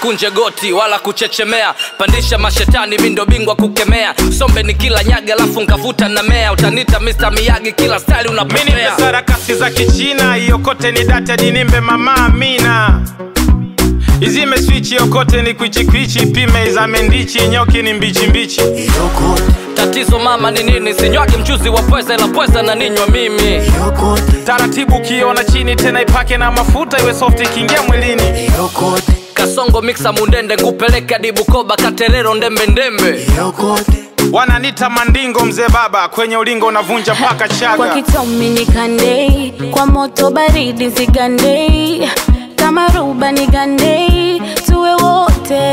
usikunje goti wala kuchechemea pandisha mashetani mindo bingwa kukemea sombe ni kila nyaga alafu nkavuta na mea utanita Mr. Miyagi kila style mini unapopea sarakasi za kichina iokote ni data dinimbe mama amina izime swichi yokote ni kwichikwichi pime izame ndichi nyoki ni mbichimbichi yokote tatizo mama ni nini sinywagi mchuzi wa pweza ila pweza na ninywa mimi yokote taratibu ukiona chini tena ipake na mafuta iwe soft ikiingia mwilini yokote kasongo miksa mundende ngupeleke hadi bukoba katerero ndembe ndembe yokote wananita mandingo mzee baba kwenye ulingo unavunja mpaka kwa chaga kitomi ni kandei kwa moto baridi zigandei kama ruba ni gandei tuwe wote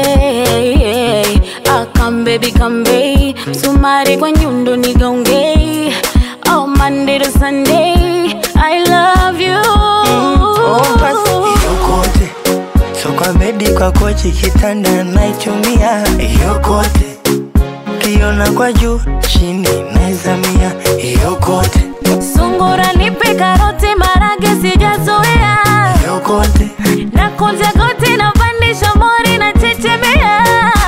akambebi kambei msumari kwa nyundo ni gaungei oh, Monday to Sunday I love you oh, basi yokote so kwa bedi kwa kochi kitanda naichumia yokote kiona kwa juu chini naizamia yokote sungura nipe karoti marage sijazoea yokote na kunja goti na pandisha mori na chechemea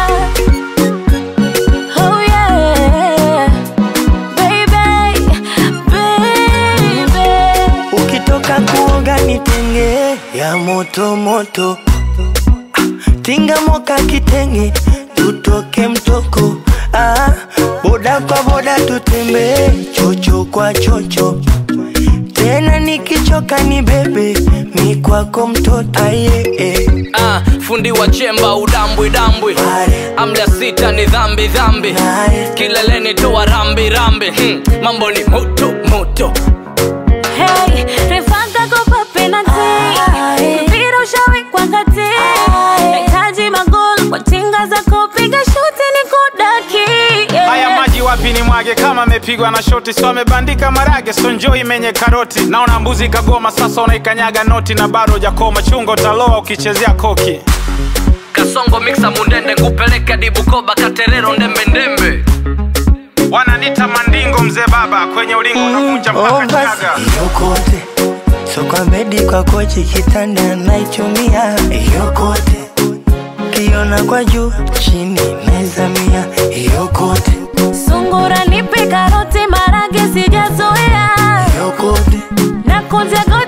oh yeah baby baby ukitoka kuoga nitenge ya moto moto Ah, tinga moka kitenge tutoke mtoko ah, boda kwa boda tutembee chocho kwa chocho tena nikichoka ni bebe mi kwako mtoto aye eh. ah, fundi wa chemba udambwi dambwi Pare, amla sita ni dhambi dhambi pare. kileleni toa rambi rambi hmm. mambo ni moto moto Hey, refanga kopa penalty. Mpira ushawekwa kati. Nahitaji magoli kwa tinga za kupiga shuti ni kudaki. Yeah. haya maji wapi ni mwage kama amepigwa na shoti so amebandika marage so njoo imenye karoti naona mbuzi kagoma sasa unaikanyaga noti na bado jakoma chungo utaloa ukichezea koki kasongo miksa mundende ngupeleke hadi bukoba katerero ndembe ndembe wananita mandingo mzee baba kwenye ulingo unavunja Oh, mpaka basi chaga yokote so kwa bedi kwa kochi kitanda naichumia yokote kiona kwa juu chini naizamia yokote Sungura nipe karoti marage sijazoea. yokote Na kunja goti